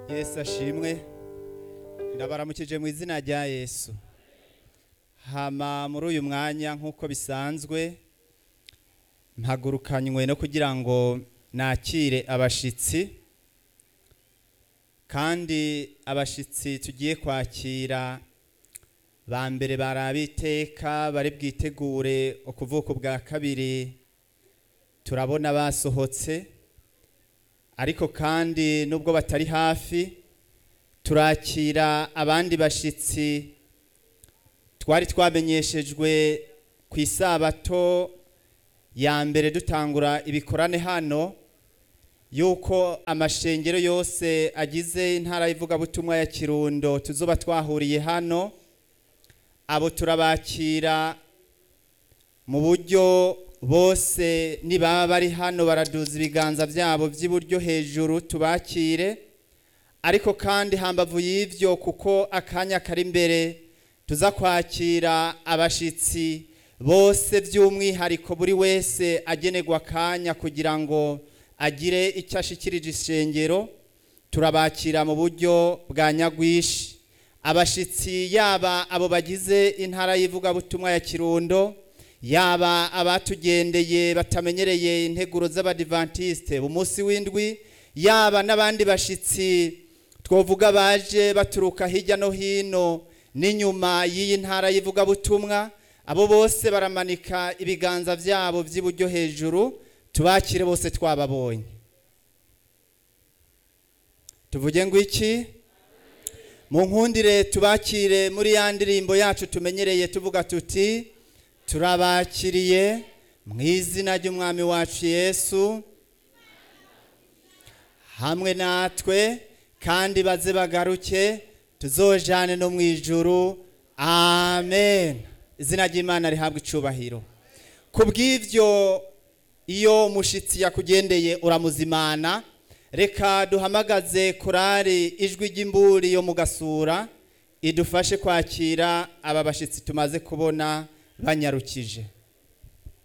yesu ashimwe ndabaramukije mu izina rya yesu hama muri uyu mwanya nk'uko bisanzwe mpagurukanywe no kugira ngo nakire abashitsi kandi abashitsi tugiye kwakira ba mbere bari iteka bari bwitegure ukuvuka bwa kabiri turabona basohotse ariko kandi nubwo batari hafi turakira abandi bashitsi twari twamenyeshejwe ku isabato ya mbere dutangura ibikorane hano yuko amashengero yose agize intara y'ivugabutumwa ya kirundo tuzoba twahuriye hano abo turabakira mu buryo bose nibaba bari hano baraduza ibiganza byabo by'iburyo hejuru tubakire ariko kandi hambavu y'ivyo kuko akanya kari imbere tuza kwakira abashitsi bose by'umwihariko buri wese agenerwa akanya kugira ngo agire icyo ashikirije ishengero turabakira mu buryo bwa nyagwishi abashitsi yaba abo bagize intara y'ivugabutumwa ya kirundo yaba abatugendeye batamenyereye integuro z'abadivantisite umunsi w'indwi yaba n'abandi bashitsi twovuga baje baturuka hirya no hino n'inyuma y'iyi ntara y'ivugabutumwa abo bose baramanika ibiganza byabo by'iburyo hejuru tubakire bose twababonye tuvuge ngo iki mu nkundire tubakire muri ya ndirimbo yacu tumenyereye tuvuga tuti turabakiriye mu izina ry'umwami wacu yesu hamwe natwe kandi baze bagaruke tuzojane no mu ijuru amen izina ry'imana rihabwa icubahiro ku bw'ibyo iyo umushitsi yakugendeye uramuzimana reka duhamagaze korari ijwi ry'imburi yo mu gasura idufashe kwakira aba bashyitsi tumaze kubona banyarukije